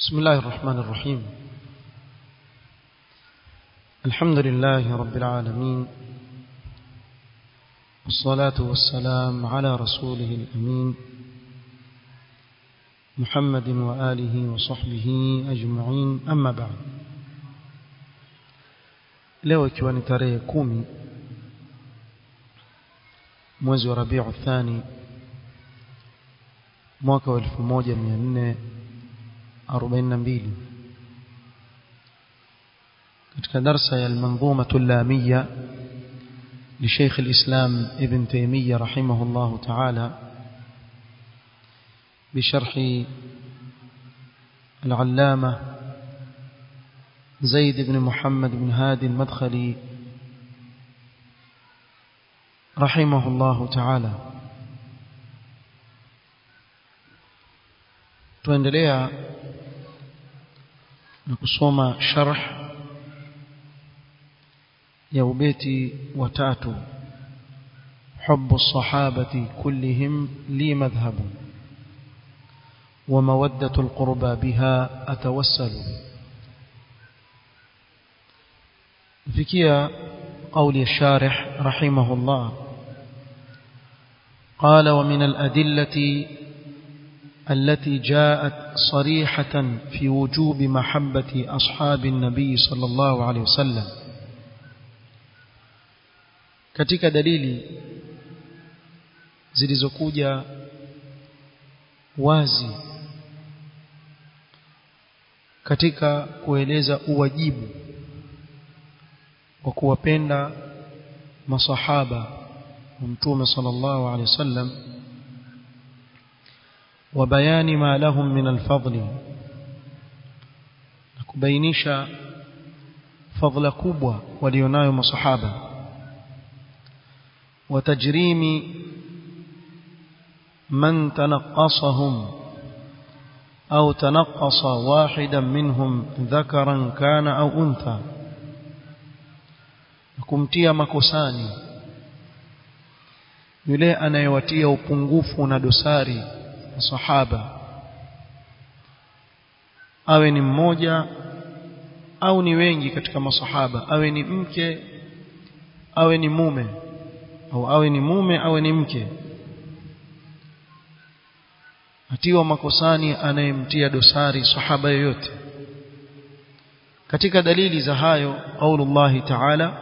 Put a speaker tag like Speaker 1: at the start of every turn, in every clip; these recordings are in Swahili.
Speaker 1: بسم الله الرحمن الرحيم الحمد لله رب العالمين والصلاة والسلام على رسوله الأمين محمد وآله وصحبه أجمعين أما بعد leo ikiwa ni tarehe kumi mwezi wa rabiu thani mwaka wa elfu moja mia nne arobaini na mbili katika darsa ya almanzumatu llamiya لشيخ الإسلام ابن تيمية رحمه الله تعالى بشرح العلامة زيد بن محمد بن هادي المدخلي رحمه الله تعالى tuendelea na kusoma sharh ya ubeti watatu حب الصحابة كلهم لي مذهب ومودة القربى بها أتوسل فيكيا قول الشارح رحمه الله قال ومن الأدلة التي جاءت صريحة في وجوب محبة أصحاب النبي صلى الله عليه وسلم katika dalili zilizokuja wazi katika kueleza uwajibu wa kuwapenda masahaba wa mtume sallallahu alaihi wasallam wa bayani ma lahum min alfadli na kubainisha fadhila kubwa walionayo masahaba wa tajrimi man tanaqqasahum au tanaqqasa wahidan minhum dhakaran kana au untha kumtia makosani yule anayewatia upungufu na dosari sahaba awe ni mmoja au ni wengi katika masahaba awe ni mke awe ni mume au awe ni mume awe ni mke atiwa makosani anayemtia dosari sahaba yoyote katika dalili za hayo qaulullahi ta'ala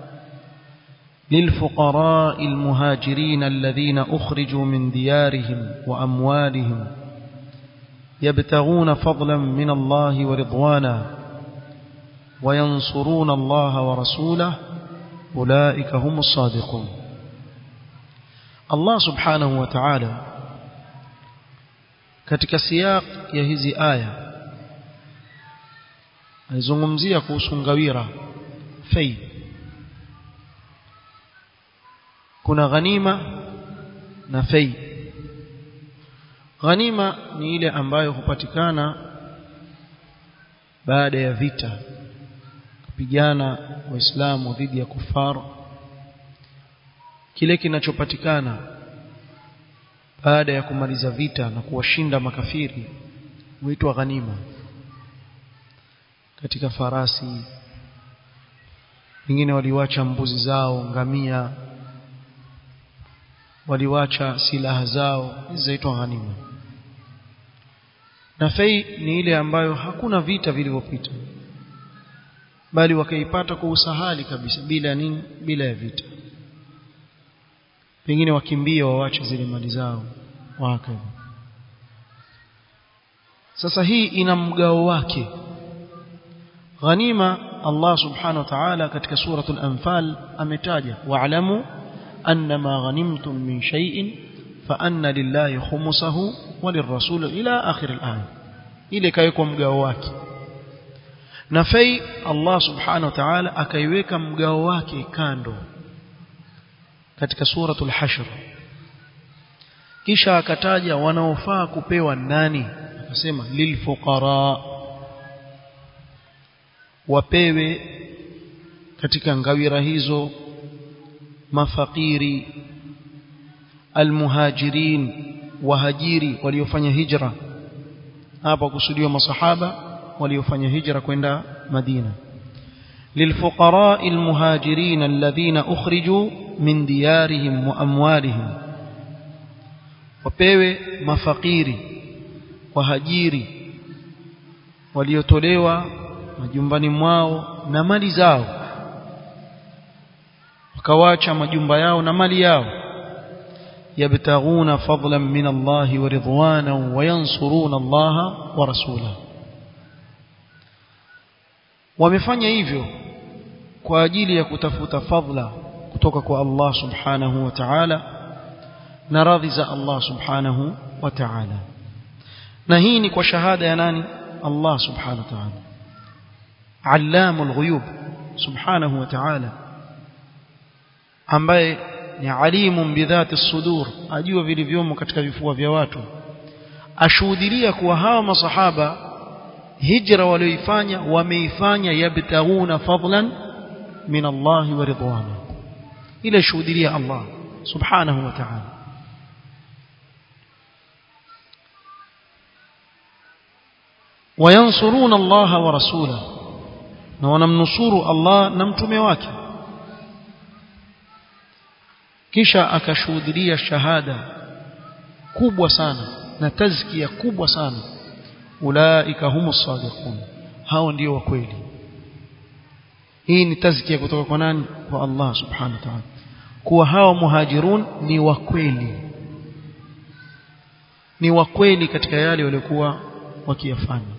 Speaker 1: للفقراء المهاجرين الذين أخرجوا من ديارهم وأموالهم يبتغون فضلا من الله ورضوانا وينصرون الله ورسوله أولئك هم الصادقون الله سبحانه وتعالى katika siyaq ya hizi aya alizungumzia kuhusu ngawira fei kuna ghanima na fei ghanima ni ile ambayo hupatikana baada ya vita kupigana waislamu dhidi ya kufar kile kinachopatikana baada ya kumaliza vita na kuwashinda makafiri huitwa ghanima katika farasi wengine waliwacha mbuzi zao ngamia waliwacha silaha zao zinaitwa ghanima na fei ni ile ambayo hakuna vita vilivyopita bali wakaipata kwa usahali kabisa bila nini bila ya vita pengine wakimbie wawache zile mali zao waka sasa hii ina mgao wake ghanima Allah subhanahu wa ta'ala katika suratul anfal ametaja wa'lamu أنما غنمتم من شيء فأن لله خمسه وللرسول إلى آخر الآية إلي كيكم مقاواك نفي الله سبحانه وتعالى أكيوك مقاواك كاندو katika suratul hashr kisha akataja wanaofaa kupewa nani akasema lilfuqara wapewe katika ngawira hizo mafakiri almuhajirin wahajiri waliofanya hijra hapa kusudiwa masahaba waliofanya hijra kwenda Madina للفقراء المهاجرين الذين أخرجوا من ديارهم وأموالهم wapewe mafakiri wahajiri waliotolewa majumbani mwao na mali zao wakawacha majumba yao na mali yao yabtaghuna fadlan min Allah wa ridwanan wa yansuruna Allah wa rasulahu wamefanya hivyo kwa ajili ya kutafuta fadla kutoka kwa Allah subhanahu wa ta'ala na radhi za Allah subhanahu wa ta'ala na hii ni kwa shahada ya nani Allah subhanahu wa ta'ala allamul ghuyub subhanahu wa ta'ala ambaye ni alimun bidhati sudur ajua vilivyomo katika vifua vya watu ashuhudilia kuwa hawa masahaba hijra walioifanya wameifanya yabtaghuna fadlan min Allah wa ridwana ile shuhudilia Allah subhanahu wa ta'ala وينصرون الله ورسوله na wanamnusuru Allah na mtume wake kisha akashuhudia shahada kubwa sana na tazkia kubwa sana ulaika humus sadiqun hao ndio wa kweli hii ni tazkia kutoka kwa nani kwa Allah subhanahu wa ta'ala kuwa hao muhajirun ni wa kweli ni wa kweli katika yale waliokuwa wakiyafanya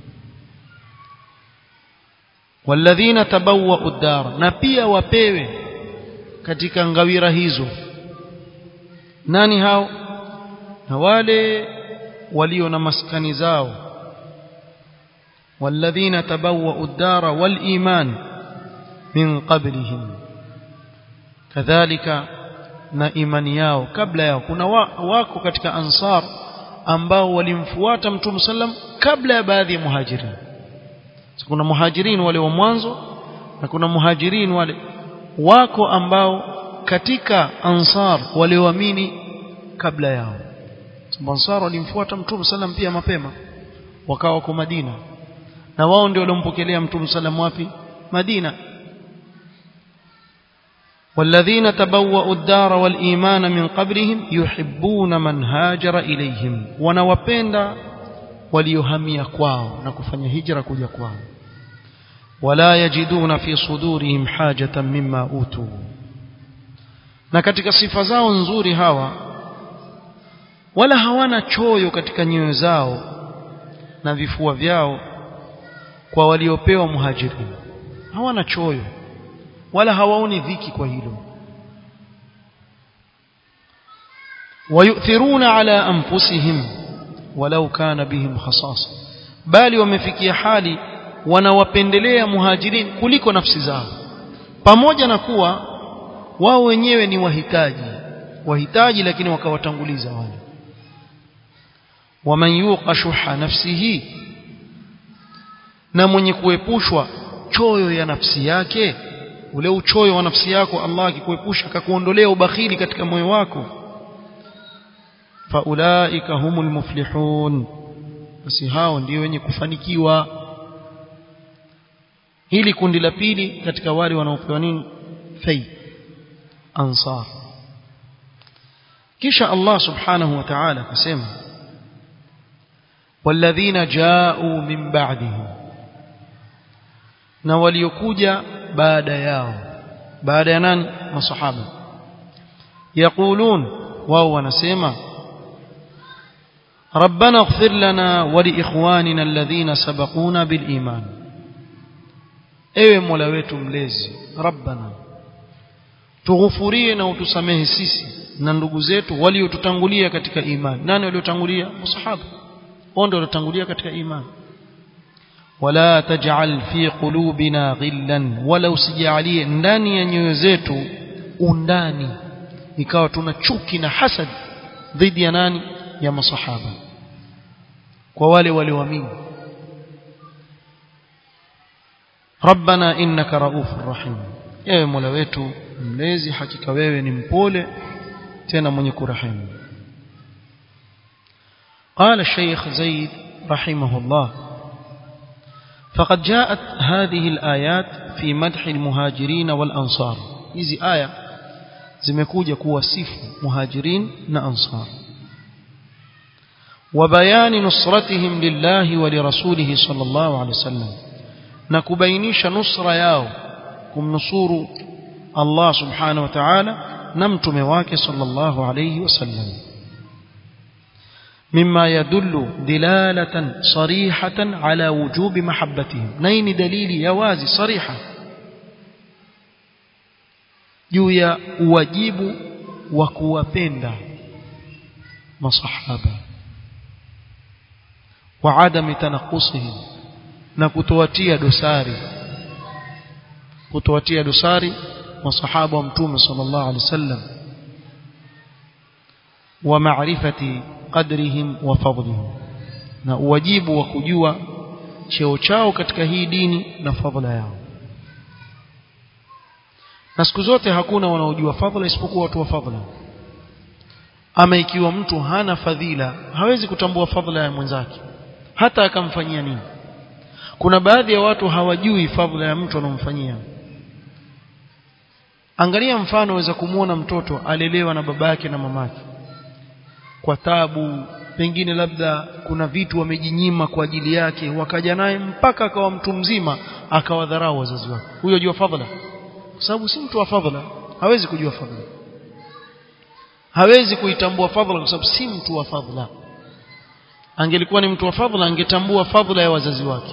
Speaker 1: walladhina tabawwa'u ad-dar na pia wapewe katika ngawira hizo nani hao na wale walio na maskani zao walladhina tabawwa'u ad-dar wal-iman min qablihim kadhalika na imani yao kabla yao kuna wa, wako katika ansar ambao walimfuata mtume sallam kabla ya baadhi ya muhajirin kuna muhajirin wale wa mwanzo na kuna muhajirin wale wako ambao katika ansar walioamini kabla yao sababu ansar walimfuata mtume sallam pia mapema wakawa wako Madina na wao ndio waliompokelea mtume sallam wapi Madina والذين تبوأوا الدار والإيمان من قبلهم يحبون من هاجر إليهم ونوapenda waliohamia kwao na kufanya hijra kuja kwao wala yajiduna fi sudurihim hajatan mimma utu na katika sifa zao nzuri hawa wala hawana choyo katika nyoyo zao na vifua vyao kwa waliopewa muhajirin hawana choyo wala hawaoni dhiki kwa hilo wayuthiruna ala anfusihim walau kana bihim khasasa bali wamefikia hali wanawapendelea muhajirin kuliko nafsi zao pamoja na kuwa wao wenyewe ni wahitaji wahitaji lakini wakawatanguliza wale waman yuqa shuha nafsihi na mwenye kuepushwa choyo ya nafsi yake ule uchoyo wa nafsi yako Allah akikuepusha akakuondolea ubakhili katika moyo wako faulaika humul muflihun basi hao ndio wenye kufanikiwa hili kundi la pili katika wale wanaopewa nini fay ansar kisha Allah subhanahu wa ta'ala akasema walladhina ja'u min ba'dihim na waliokuja baada yao baada ya nani masahaba yaqulun wao wanasema ربنا اغفر لنا ولإخواننا الذين سبقونا بالإيمان ewe mola wetu mlezi rabbana tughufurie na utusamehe sisi na ndugu zetu waliotutangulia katika imani nani waliotangulia masahaba wao ndio waliotangulia katika imani wala taj'al fi qulubina ghillan wala usijalie ndani ya nyoyo zetu undani ikawa tuna chuki na hasad dhidi ya nani ya masahaba kwa wale walioamini ربنا إنك رؤوف رحيم ewe mola wetu mlezi hakika wewe ni mpole tena mwenye kurehemu قال الشيخ زيد رحمه الله فقد جاءت هذه الآيات في مدح المهاجرين والأنصار hizi aya zimekuja kuwasifu muhajirin na ansar وبيان نصرتهم لله ولرسوله صلى الله عليه وسلم na kubainisha nusra yao kumnusuru Allah subhanahu wa ta'ala na mtume wake sallallahu alayhi wasallam مما يدل دلالة صريحة على وجوب محبتهم نين دليل يوازي صريحة juu ya uwajibu wa kuwapenda masahaba wa adami tanakusihim na kutowatia dosari kutowatia dosari masahaba wa mtume sallallahu alaihi wasallam wa maarifati qadrihim wa fadlihim na uwajibu wa kujua cheo chao katika hii dini na fadhila yao na siku zote hakuna wanaojua fadhila isipokuwa watu wa fadhila ama ikiwa mtu hana fadhila hawezi kutambua fadhila ya mwenzake hata akamfanyia nini kuna baadhi ya watu hawajui fadhila ya mtu anomfanyia angalia mfano waweza kumwona mtoto alelewa na babake na mamake kwa tabu pengine labda kuna vitu wamejinyima kwa ajili yake wakaja naye mpaka akawa mtu mzima akawadharau wazazi wake huyo jua fadhila kwa sababu si mtu wa fadhila hawezi kujua fadhila hawezi kuitambua fadhila kwa sababu si mtu wa fadhila angelikuwa ni mtu wa fadhila angetambua fadhila ya wazazi wake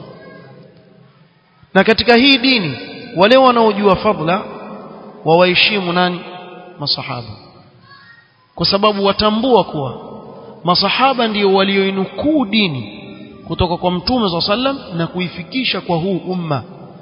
Speaker 1: na katika hii dini wale wanaojua fadhila wawaheshimu nani masahaba kwa sababu watambua kuwa masahaba ndio walioinukuu dini kutoka kwa mtume wa sallam na kuifikisha kwa huu umma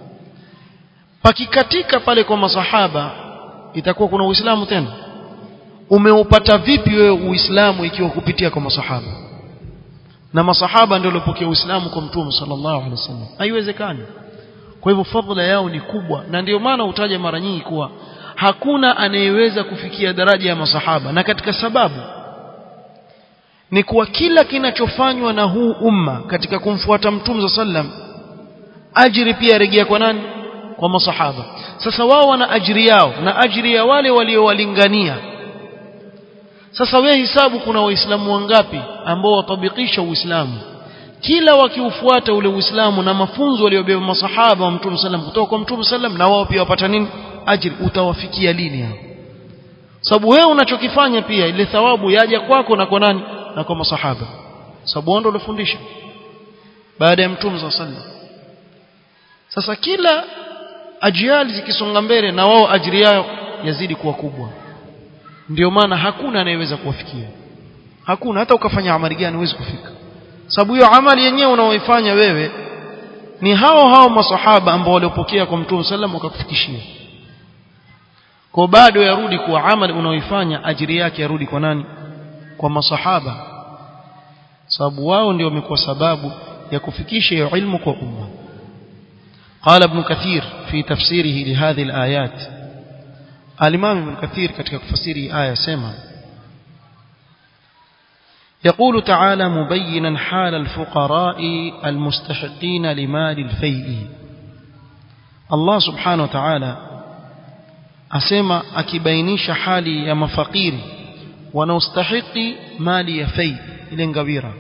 Speaker 1: pakikatika pale kwa masahaba itakuwa kuna uislamu tena umeupata vipi wewe uislamu ikiwa kupitia kwa masahaba na masahaba ndio waliopokea uislamu kwa mtume sallallahu alaihi wasallam haiwezekani kwa hivyo fadhila yao ni kubwa na ndio maana utaja mara nyingi kuwa hakuna anayeweza kufikia daraja ya masahaba na katika sababu ni kuwa kila kinachofanywa na huu umma katika kumfuata mtume sallam ajiri pia rejea kwa nani kwa masahaba sasa wao wana ajiri yao na ajiri ya wale waliowalingania sasa wewe hisabu kuna waislamu wangapi ambao watabikisha uislamu kila wakiufuata ule uislamu na mafunzo waliobeba masahaba wa mtume sallam kutoka kwa mtume sallam na wao pia wapata nini ajiri utawafikia lini hao sababu wewe unachokifanya pia ile thawabu yaja kwako na kwa nani na kwa masahaba sababu wao ndio walifundisha baada ya mtume sallam sasa kila ajiali zikisonga mbele na wao ajiri yao yazidi kuwa kubwa ndio maana hakuna anayeweza kuwafikia hakuna hata ukafanya amali gani huwezi kufika sababu hiyo amali yenyewe unaoifanya wewe ni hao hao masahaba ambao waliopokea kwa mtume sallam wakakufikishia kwa bado yarudi kuwa amali unaoifanya ajiri yake yarudi kwa nani kwa masahaba sababu wao ndio wamekuwa sababu ya kufikisha hiyo ilmu kwa umma قال ابن كثير في تفسيره لهذه الآيات الإمام ابن كثير katika kufasiri aya sema يقول تعالى مبينا حال الفقراء المستحقين لمال الفيء الله سبحانه وتعالى asema akibainisha hali ya mafakiri wanaostahiki mali ya fai ile ngawira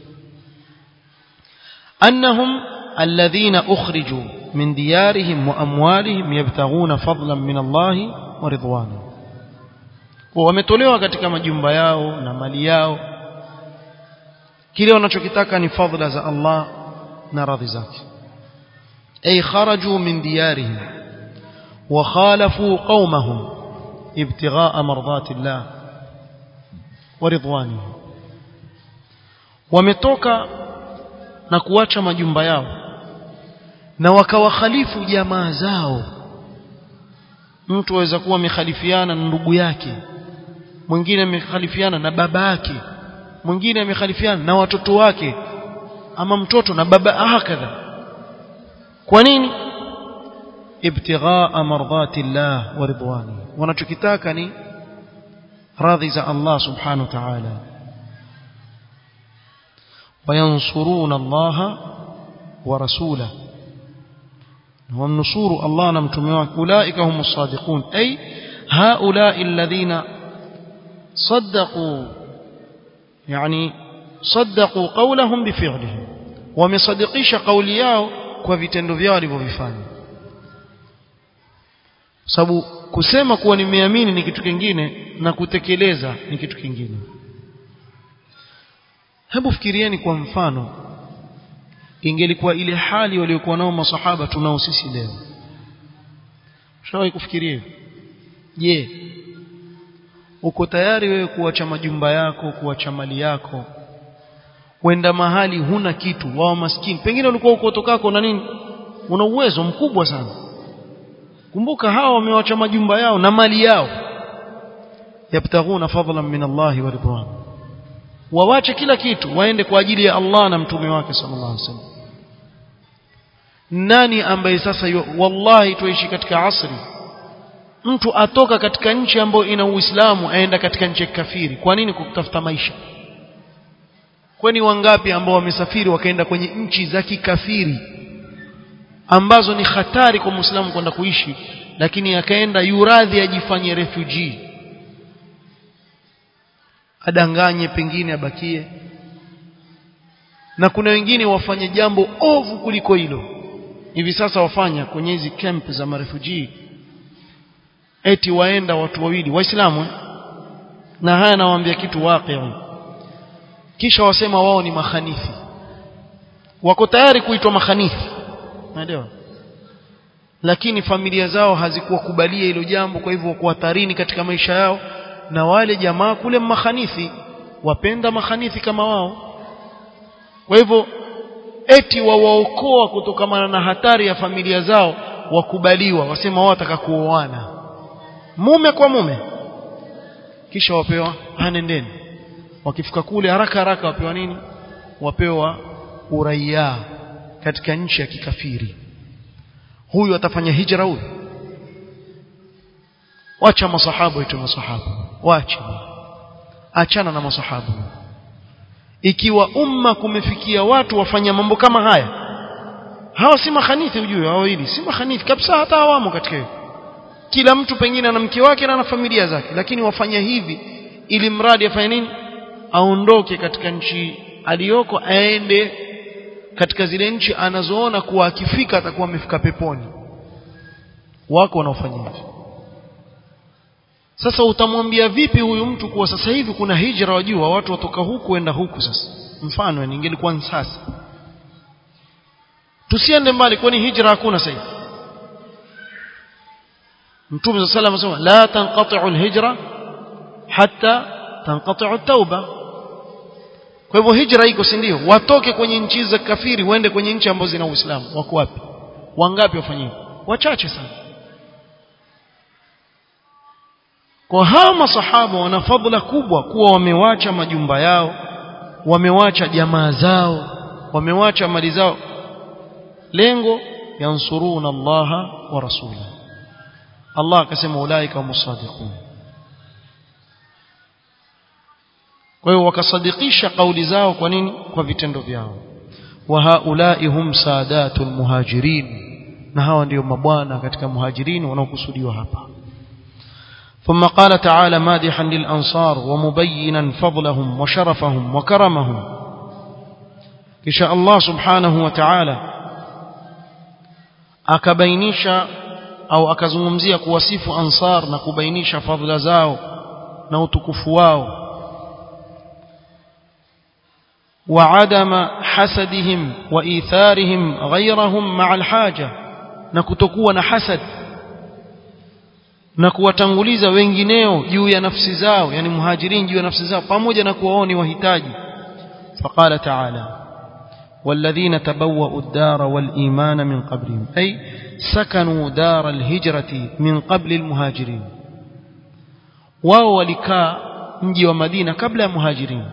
Speaker 1: annahum alladhina ukhriju min diyarihim wa amwalihim yabtaghuna fadlan min Allah wa ridwana wametolewa katika majumba yao na mali yao kile wanachokitaka ni fadhila za Allah na radhi zake ay kharaju min diyarihim wa khalafu qaumahum ibtighaa mardati Allah wa ridwanihi wametoka na kuacha majumba yao na wakawakhalifu jamaa zao mtu aweza kuwa amekhalifiana na ndugu yake mwingine amekhalifiana na baba yake mwingine amekhalifiana na watoto wake ama mtoto na baba hakadha kwa nini ibtighaa mardati Allah wa ridwani wanachokitaka ni radhi za Allah subhanahu wa ta'ala wayansuruna allaha wa rasulahu ومنصور الله نمتموا أولئك هم الصادقون أي هؤلاء الذين صدقوا يعني صدقوا قولهم بفعلهم ومصدقيش قوليao kwa vitendo vyao walivyofanya sababu kusema kuwa nimeamini ni kitu kingine na kutekeleza ni kitu kingine hebu fikirieni kwa mfano ingelikuwa ile hali waliokuwa nao masahaba tunao sisi leo shawahi kufikiria je uko tayari wewe kuacha majumba yako kuacha mali yako kwenda mahali huna kitu wao maskini pengine ulikuwa uko tokako na nini una uwezo mkubwa sana kumbuka hawa wamewacha majumba yao na mali yao yabtaghuna fadlan min Allah wa ridwan wawache kila kitu waende kwa ajili ya Allah na mtume wake sallallahu alaihi wasallam nani ambaye sasa yu, wallahi tuishi katika asri mtu atoka katika nchi ambayo ina Uislamu aenda katika nchi ya kafiri kwa nini kutafuta maisha kwani wangapi ambao wamesafiri wakaenda kwenye nchi za kikafiri ambazo ni hatari kwa Muislamu kwenda kuishi lakini akaenda yuradhi ajifanye refugee adanganye pengine abakie na kuna wengine wafanye jambo ovu kuliko hilo hivi sasa wafanya kwenye hizi camp za marefugee eti waenda watu wawili waislamu na haya nawaambia kitu waqi kisha wasema wao ni mahanithi wako tayari kuitwa mahanithi unaelewa lakini familia zao hazikuwakubalia hilo jambo kwa hivyo wako hatarini katika maisha yao na wale jamaa kule mahanithi wapenda mahanithi kama wao kwa hivyo eti wawaokoa kutokamana na hatari ya familia zao wakubaliwa wasema wao wataka kuoana mume kwa mume kisha wapewa anendeni wakifika kule haraka haraka wapewa nini wapewa uraia katika nchi ya kikafiri huyu atafanya hijra huyu wacha masahaba itu masahaba wacha achana na masahaba ikiwa umma kumefikia watu wafanya mambo kama haya hawa si mahanithi ujue hao hili si mahanithi kabisa hata hawamo katika hiyo kila mtu pengine ana mke wake na ana familia zake lakini wafanya hivi ili mradi afanye nini aondoke katika nchi aliyoko aende katika zile nchi anazoona kuwa akifika atakuwa amefika peponi wako wanaofanya hivi sasa utamwambia vipi huyu mtu kuwa sasa hivi kuna hijra wajua watu watoka huku kwenda huku sasa mfano ningelikuwa sasa tusiende mbali kwani hijra hakuna sasa hivi mtume صلى الله عليه وسلم لا تنقطع الهجره حتى تنقطع التوبه kwa hivyo hijra iko si ndio watoke kwenye nchi za kafiri waende kwenye nchi ambazo zina uislamu wako wapi wangapi wafanyie wachache sana kwa hawa masahaba wana fadhila kubwa kuwa wamewacha majumba yao wamewacha jamaa zao wamewacha mali zao lengo yansuruna allaha wa rasulahu Allah akasema ulaika humusadiqun kwa hiyo wakasadikisha kauli zao kwa nini kwa vitendo vyao wa haulai hum sadatul muhajirin na hawa ndio mabwana katika muhajirin wanaokusudiwa hapa ثم قال تعالى مادحا للأنصار ومبينا فضلهم وشرفهم وكرمهم كشاء الله سبحانه وتعالى أكبينيش au akazungumzia kuwasifu ansar na kubainisha fadhila zao na utukufu wao وعدم حسدهم وإيثارهم غيرهم مع الحاجة na kutokuwa na hasad na kuwatanguliza wengineo juu ya nafsi zao yani muhajirin juu ya nafsi zao pamoja na kuwa wao ni wahitaji فقال تعالى والذين تبوأوا الدار والإيمان من قبلهم أي سكنوا دار الهجرة من قبل المهاجرين wao walikaa mji wa Madina kabla ya muhajirin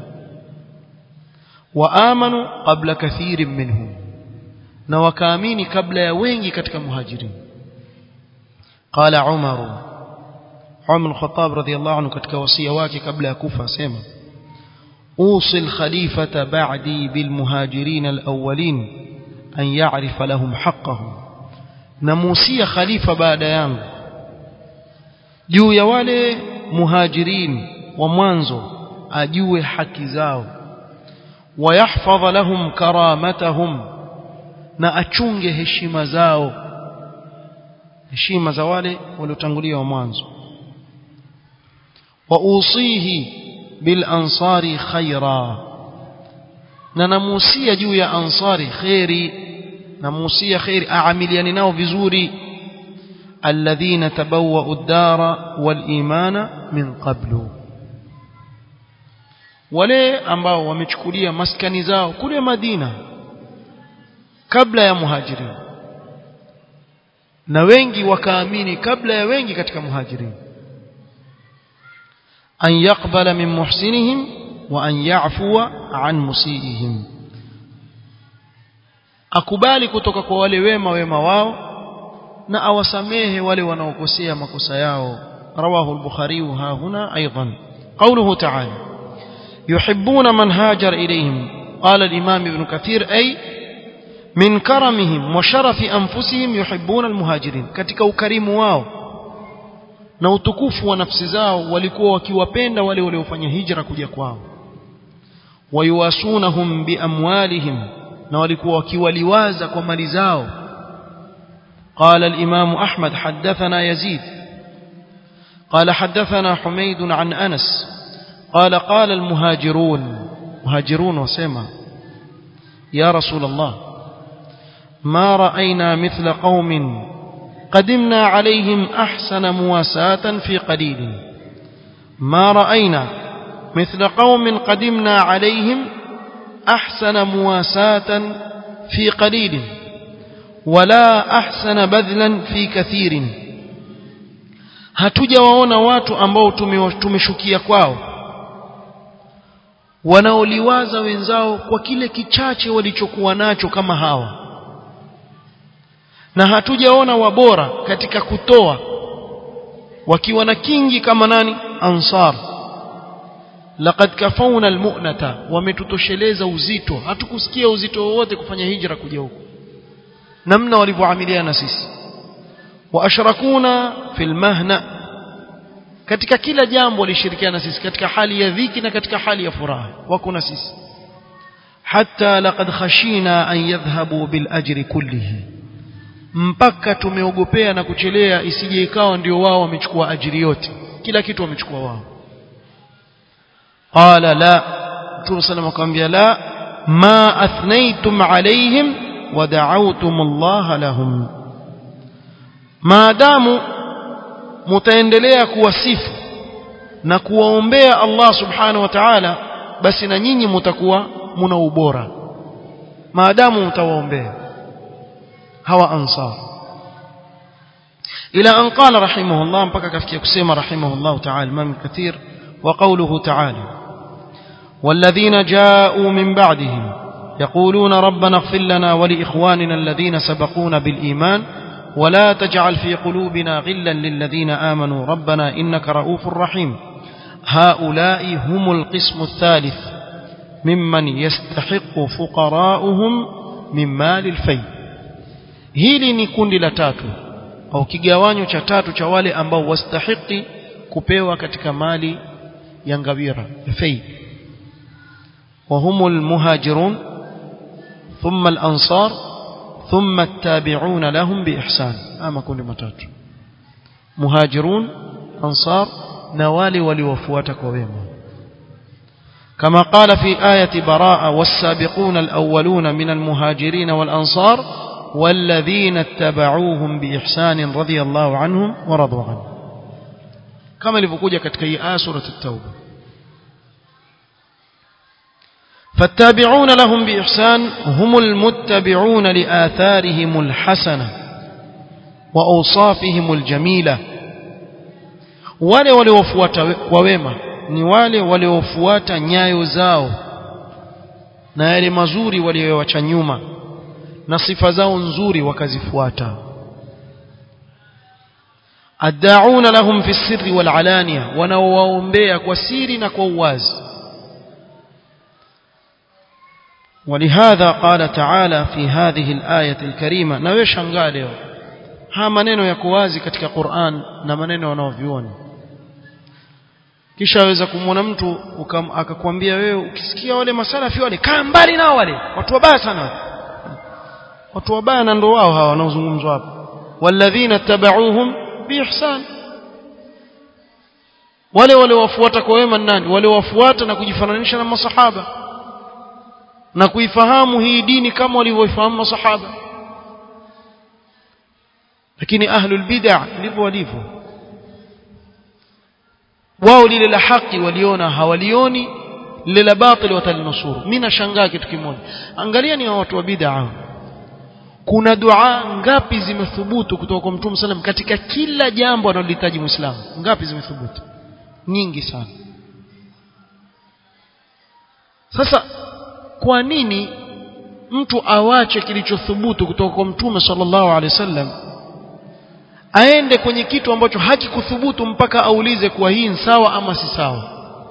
Speaker 1: waamanu qabla kathirin minhum na wakaamini kabla ya wengi katika muhajirin qala umar Umar al-Khattab radhiyallahu anhu katika wasia wake kabla ya kufa asema أوصي الخليفة بعدي بالمهاجرين الأولين أن يعرف لهم حقهم نموسي خليفة بعد يانغ juu ya wale muhajirin wa mwanzo ajue haki zao wayahfadha lahum karamatahum na achunge heshima zao heshima za wale waliotangulia wa mwanzo wa usihi bil ansari khaira na namusia juu ya ansari khairi namusia khairi aamiliani nao vizuri alladhina tabawwa'u ad-dara wal imana min qablu wale ambao wamechukulia maskani zao kule Madina kabla ya muhajirin na wengi wakaamini kabla ya wengi katika muhajirin an yaqbala min muhsinihim wa an ya'fuwa an musiihim akubali kutoka kwa wale wema wema wao na awasamehe wale wanaokosea makosa yao rawahu al-bukhari ha huna aidan qawluhu ta'ala yuhibbuna man hajar ilayhim qala al-imam ibn kathir ay min karamihim wa sharafi anfusihim yuhibbuna al-muhajirin katika ukarimu wao na utukufu wa nafsi zao walikuwa wakiwapenda wale waliofanya hijra kuja kwao wayuwasunahum biamwalihim na walikuwa wakiwaliwaza kwa mali zao قال الإمام أحمد حدثنا يزيد قال حدثنا حميد عن أنس قال قال المهاجرون مهاجرون وسيما يا رسول الله ما رأينا مثل قوم قدمنا عليهم أحسن مواساة في قليل ما رأينا مثل قوم قدمنا عليهم أحسن مواساة في قليل ولا أحسن بذلا في كثير hatujawaona watu ambao tumeshukia kwao wanaoliwaza wenzao kwa kile kichache walichokuwa nacho kama hawa na hatujaona wabora katika kutoa wakiwa na kingi kama nani ansar laqad kafauna almu'nata wametutosheleza uzito hatukusikia uzito wowote kufanya hijra kuja huko namna walivyoamiliana sisi wa ashrakuna fil mahna katika kila jambo walishirikiana sisi katika hali ya dhiki na katika hali ya furaha wako na sisi hatta laqad khashina an yadhhabu bil ajri kullihi mpaka tumeogopea na kuchelea isije ikawa ndio wao wamechukua ajiri yote kila kitu wamechukua wao qala la Mtume sallam akamwambia la ma athnaytum alaihim wa da'awtum Allah lahum maadamu mtaendelea kuwasifu na kuwaombea Allah subhanahu wa ta'ala basi na nyinyi mtakuwa muna ubora maadamu mtawaombea hawa ansar ila an qala rahimahullah mpaka kafikia kusema rahimahullah ta'ala Imam Kathir wa qawluhu ta'ala والذين جاءوا من بعدهم يقولون ربنا اغفر لنا ولإخواننا الذين سبقونا بالإيمان ولا تجعل في قلوبنا غلا للذين آمنوا ربنا إنك رؤوف رحيم هؤلاء هم القسم الثالث ممن يستحق فقراؤهم من مال الفيء hili ni kundi la tatu au kigawanyo cha tatu cha wale ambao wastahiki kupewa katika mali ya ngawira fei وهم المهاجرون ثم الأنصار ثم التابعون لهم بإحسان أما كل متات مهاجرون أنصار نوالي ولوفواتك وبيما كما قال في آية براءة والسابقون الأولون من المهاجرين والأنصار والذين اتبعوهم بإحسان رضي الله عنهم ورضوا عنه كما لفقوجة كتكي آية سورة التوبة فالتابعون لهم بإحسان هم المتبعون لآثارهم الحسنة وأوصافهم الجميلة wale waliofuata kwa wema ni wale waliofuata nyayo zao na yale mazuri waliowacha nyuma na sifa zao nzuri wakazifuata addauna lahum fi sirri wal alania wanaowaombea kwa siri na kwa uwazi ولهذا قال تعالى في هذه الآية الكريمة نويش angaleo ha maneno yako wazi katika Qur'an na maneno wanaoviona kisha aweza kumwona mtu akakwambia wewe ukisikia wale masalafi wale kaa mbali nao wale watu wabaya sana watu wabaya na ndo wao hawa wanaozungumzwa hapa walladhina tabauhum biihsan wale wale wafuata kwa wema nani wale wafuata na kujifananisha na masahaba na kuifahamu hii dini kama walivyoifahamu masahaba lakini ahlul bid'ah ndivyo walivyo wao lile la haki waliona hawalioni lile la batili watalinusuru mimi nashangaa kitu kimoja angalia ni watu wa bid'ah kuna dua ngapi zimethubutu kutoka kwa Mtume sallam katika kila jambo analolihitaji Muislamu ngapi zimethubutu nyingi sana sasa kwa nini mtu awache kilichothubutu kutoka kwa Mtume sallallahu alaihi wasallam aende kwenye kitu ambacho hakikuthubutu mpaka aulize kuwa hii ni sawa ama si sawa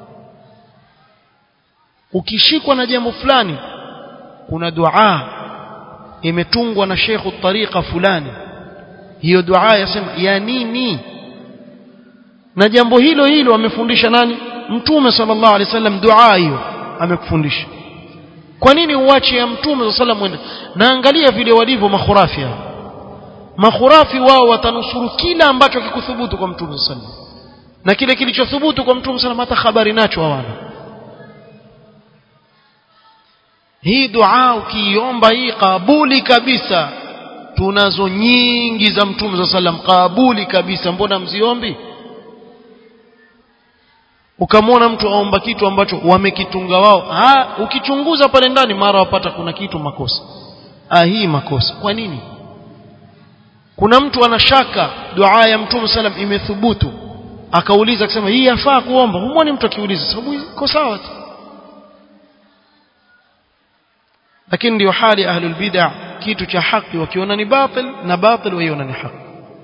Speaker 1: ukishikwa na jambo fulani kuna dua imetungwa na shekhu tariqa fulani hiyo dua yasema ya nini na jambo hilo hilo amefundisha nani mtume sallallahu alaihi wasallam dua hiyo amekufundisha kwa nini uache ya mtume sallallahu alaihi wasallam na angalia vile walivyo makhurafi hao makhurafi wao watanusuru kila ambacho kikuthubutu kwa mtume sallallahu alaihi wasallam na kile kilichothubutu kwa mtume sallallahu hata habari nacho hawana hii dua ukiiomba hii kabuli kabisa tunazo nyingi za mtume za sallam kabuli kabisa mbona mziombi ukamwona mtu aomba kitu ambacho wamekitunga wao ha ukichunguza pale ndani mara wapata kuna kitu makosa ah hii makosa kwa nini kuna mtu anashaka dua ya mtume sallam imethubutu akauliza akisema hii yafaa kuomba humwoni mtu akiuliza sababu iko sawa tu lakini ndio hali ahlul bid'ah kitu cha haki wakiona ni batil na batil waiona ni haki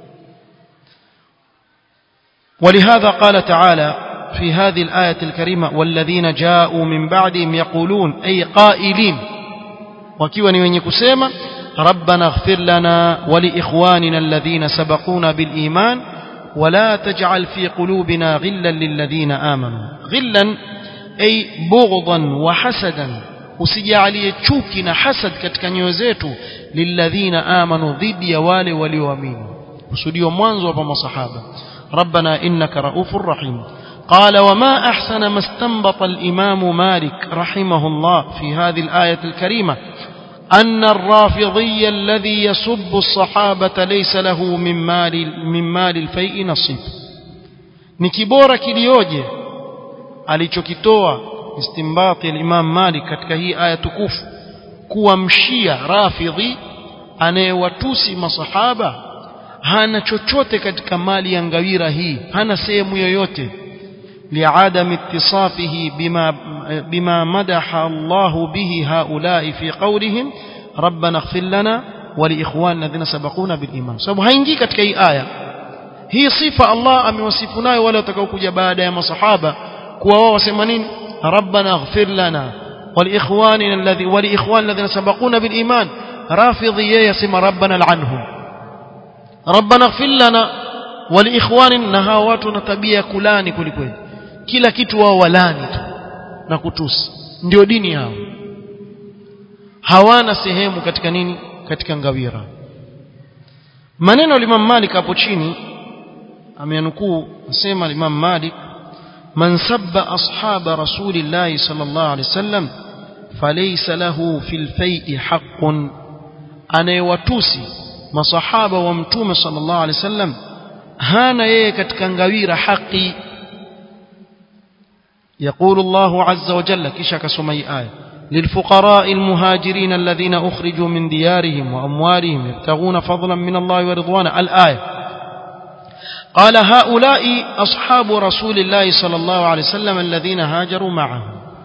Speaker 1: ولهذا قال تعالى في هذه الآية الكريمة والذين جاءوا من بعدهم يقولون أي قائلين وكيوا نيوني كسيما ربنا اغفر لنا ولإخواننا الذين سبقونا بالإيمان ولا تجعل في قلوبنا غلا للذين آمنوا غلا أي بغضا وحسدا usijalie chuki na hasad katika nyoyo zetu lilladhina amanu dhidi ya wale walioamini kusudio mwanzo hapa masahaba ربنا إنك رؤوف رحيم قال وما أحسن ما استنبط الإمام مالك رحمه الله في هذه الآية الكريمة أن الرافضي الذي يسب الصحابة ليس له من مال من مال الفيء نصيب نكبورة كليوجه alichokitoa istimbati al-Imam Malik katika hii aya tukufu kuwa mshia rafidhi anayewatusi masahaba hana chochote katika mali ya ngawira hii hana sehemu yoyote liadam ittisafihi bima bima madaha Allah bihi haulai fi qawlihim rabbana ighfir lana wa li ikhwanina alladhina sabaquna bil iman sababu haingii katika hii aya hii sifa Allah amewasifu nayo wale watakaokuja baada ya masahaba kuwa wao wasema nini ربنا اغفر لنا ولإخواننا الذي ولإخواننا الذين سبقونا بالإيمان رافضي يسمى ربنا لعنهم ربنا اغفر لنا ولإخواننا هاواتنا tabia kulani kwelikweli kila kitu wao walani tu na kutusi ndio dini yao hawana sehemu katika nini katika ngawira maneno Imam Malik hapo chini ameanukuu asema Imam Malik من سب أصحاب رسول الله صلى الله عليه وسلم فليس له في الفيء حق أنا يوتوسي مصحابة ومتوم صلى الله عليه وسلم هانا يكت كنغوير حقي يقول الله عز وجل كشك سمي آية للفقراء المهاجرين الذين أخرجوا من ديارهم وأموالهم يبتغون فضلا من الله ورضوانا الآية قال هؤلاء أصحاب رسول الله صلى الله عليه وسلم الذين هاجروا معه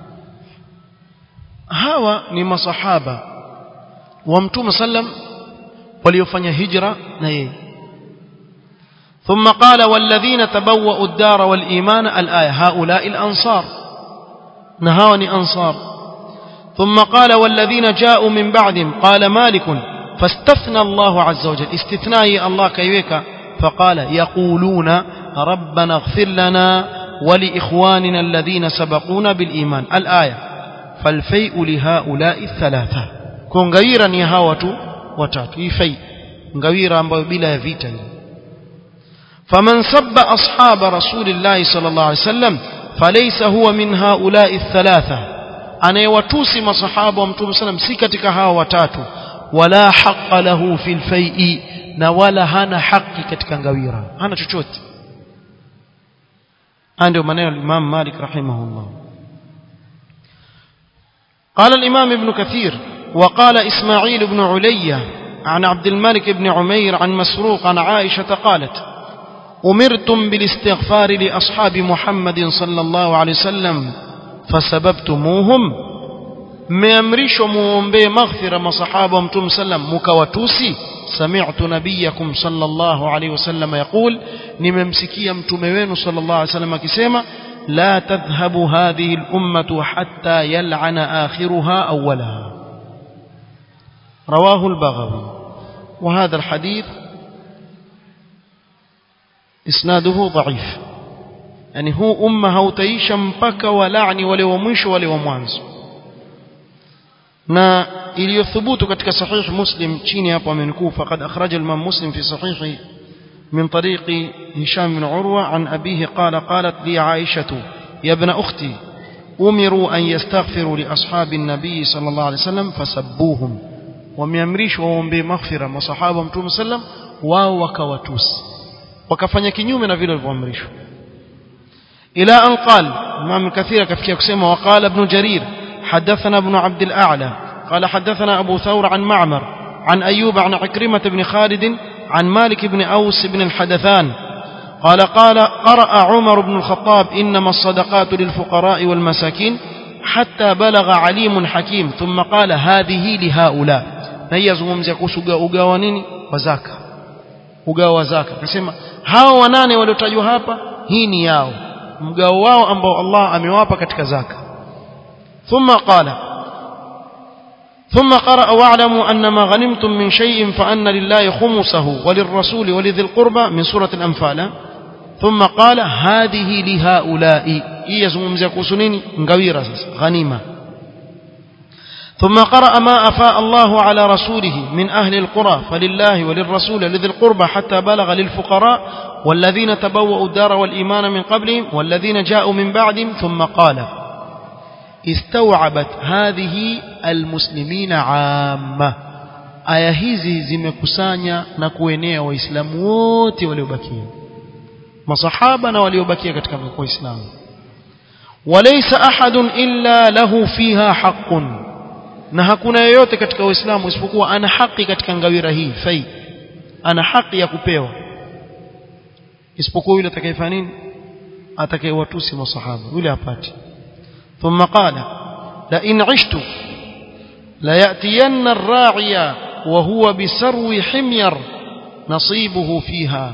Speaker 1: hawa ni masahaba wa mtume sallam waliofanya hijra na yeye ثم قال والذين تبوأوا الدار والإيمان الآية هؤلاء الأنصار نهاوني أنصار ثم قال والذين جاءوا من بعدهم قال مالك فاستثنى الله عز وجل استثناء الله كيويك فقال يقولون ربنا اغفر لنا ولإخواننا الذين سبقونا بالإيمان الآية فالفيء لهؤلاء الثلاثة كون غيرا يهاوة وتات في غيرا بلا يفيتا فمن سب أصحاب رسول الله صلى الله عليه وسلم فليس هو من هؤلاء الثلاثة anayewatusi masahaba wa mtume sallam si katika hawa watatu wala haqa lahu fil fai'i na wala hana haki katika ngawira hana chochote ndio maneno al-Imam Malik rahimahullah قال الإمام ابن كثير وقال إسماعيل بن علية عن عبد الملك بن عمير عن مسروق عن عائشة قالت أمرتم بالاستغفار لأصحاب محمد صلى الله عليه وسلم فسببتموهم ميامرشوا muombee maghfira masahaba wa mtume sallam mukawatusi sami'tu nabiyakum sallallahu alayhi wasallam yaqul nimemsikia mtume wenu sallallahu alayhi wasallam akisema la tadhhabu hadhihi al-ummatu hatta yal'ana akhiruha awwalaha رواه البغوي وهذا الحديث إسناده ضعيف يعني هو أمة هوتيش مبكى ولعني ولي ومش ولي وموانز na iliyothubutu katika sahih muslim chini hapo amenukuu faqad akhraja al-imam muslim fi sahihi min tariqi hisham bin urwa an abihi qala qalat li aishatu ya ibn ukhti umiru an yastaghfiru li ashabi an-nabi sallallahu alayhi wasallam fasabbuhum wameamrishwa waombe maghfira masahaba mtume sallam wao wakawatusi wakafanya kinyume na vile walivyoamrishwa ila an qal imam kathira kafikia kusema waqala ibn jarir حدثنا ابن عبد الأعلى قال حدثنا أبو ثور عن معمر عن أيوب عن عكرمة بن خالد عن مالك بن أوس بن الحدثان قال قال قرأ عمر بن الخطاب إنما الصدقات للفقراء والمساكين حتى بلغ عليم حكيم ثم قال هذه لهؤلاء هي زمزمزia kuhusu ugawa nini wa zaka ugawa wa zaka akasema hao wanane waliotajwa hapa hii ni yao mgao wao ambao Allah amewapa katika zaka ثم قال ثم قرأ واعلموا أن ما غنمتم من شيء فأن لله خمسه وللرسول ولذي القربى من سورة الأنفال ثم قال هذه لهؤلاء يزمزمزia kuhusu nini ngawira sasa ghanima ثم قرأ ما أفاء الله على رسوله من أهل القرى فلله وللرسول لذي القربى حتى بلغ للفقراء والذين تبوأوا الدار والإيمان من قبلهم والذين جاءوا من بعدهم ثم قال استوعبت هذه المسلمين عامة aya hizi zimekusanya na kuenea waislamu wote waliobakia masahaba na waliobakia katika waislamu walaysa ahadun illa lahu fiha haqqun na hakuna yeyote katika waislamu isipokuwa ana haki katika ngawira hii fai ana haki ya kupewa isipokuwa yule atakayefanya nini atakayewatusi masahaba yule apati ثم قال لئن عشت ليأتين الراعي وهو بسرو حمير نصيبه فيها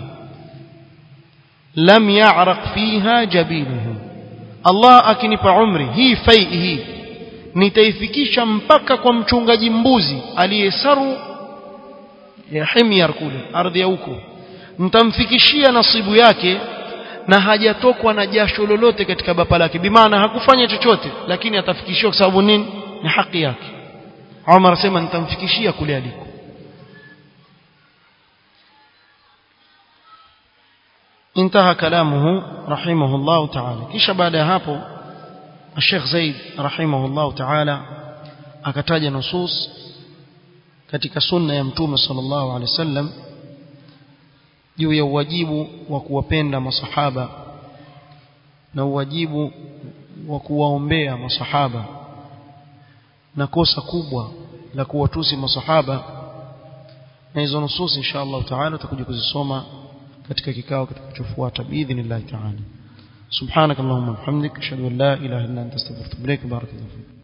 Speaker 1: لم يعرق فيها جبينه الله akinipa umri hii fai hii nitaifikisha mpaka kwa mchungaji mbuzi aliyesaru ya himyar kule ardhi ya huko nitamfikishia nasibu yake na hajatokwa na jasho lolote katika bapa lake bimaana hakufanya chochote lakini atafikishiwa kwa sababu nini ni haki yake Umar asema nitamfikishia kule aliko انتهى كلامه رحمه الله تعالى kisha baada ya hapo Sheikh Zaid rahimahullah ta'ala akataja nusus katika sunna ya mtume sallallahu alaihi wasallam juu ya uwajibu wa kuwapenda masahaba na uwajibu wa kuwaombea masahaba na kosa kubwa la kuwatusi masahaba na hizo nusus insha Allah taala tutakuja kuzisoma katika kikao kitakachofuata biidhnillah taala subhanakallahumma wa bihamdika ashhadu an la ilaha illa anta astaghfiruka wa atubu ilaik barakallahu